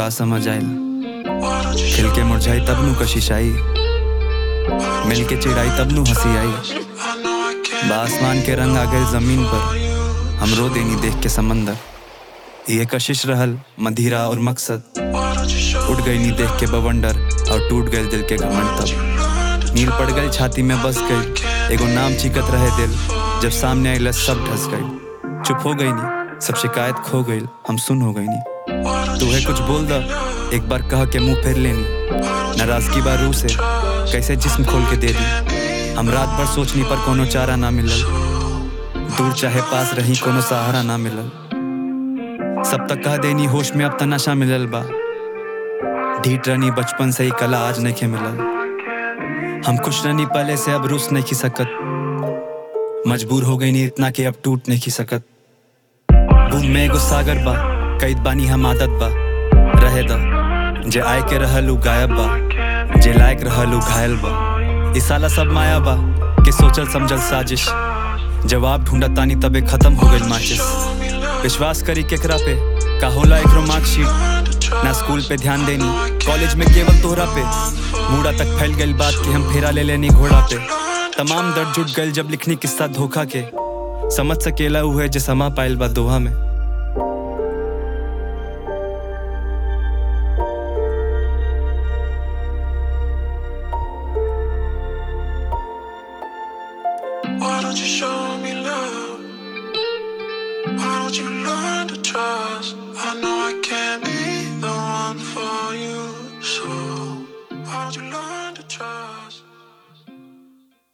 का समझ आयल खिल के मुरझाई तब नु कशिश आई मिल के चिड़ाई तब नु हंसी आई बासमान के रंग आ गए जमीन पर हम रो देनी देख के समंदर ये कशिश रहल मधिरा और मकसद उठ गई नी देख के बवंडर और टूट गए दिल के घमंड तब नील पड़ गई छाती में बस गई एगो नाम चिकत रहे दिल जब सामने आई सब ढस गई चुप हो गई नी सब शिकायत खो गई हम सुन हो गई नी तू है कुछ बोल दा एक बार कह के मुंह फेर लेनी नाराजगी बा रूह से कैसे जिस्म खोल के दे दी हम रात भर सोचनी पर कोनो चारा ना मिलल दूर चाहे पास रही कोनो सहारा ना मिलल सब तक कह देनी होश में अब त नशा मिलल बा ढीठ रनी बचपन से ही कला आज नहीं के मिलल हम खुश रनी पहले से अब रुस नहीं की सकत मजबूर हो गई नी इतना कि अब टूट नहीं की सकत बूंद में एगो सागर बा कैद बानी हम आदत बा रहे दा जे आए के रहलू गायब बा जे लायक रहलू घायल बा ई साला सब माया बा के सोचल समझल साजिश जवाब ढूंढत तानी तबे खत्म हो गई माचिस विश्वास करी केकरा पे का होला एकरो मार्कशीट ना स्कूल पे ध्यान देनी कॉलेज में केवल तोहरा पे मूड़ा तक फैल गई बात कि हम फेरा ले लेनी घोड़ा पे तमाम दर्द जुट गए जब लिखनी किस्सा धोखा के समझ सकेला हुए जे समा पाइल बा दोहा में Why don't you show me love? Why don't you learn to trust? I know I can't be the one for you, so why don't you learn to trust?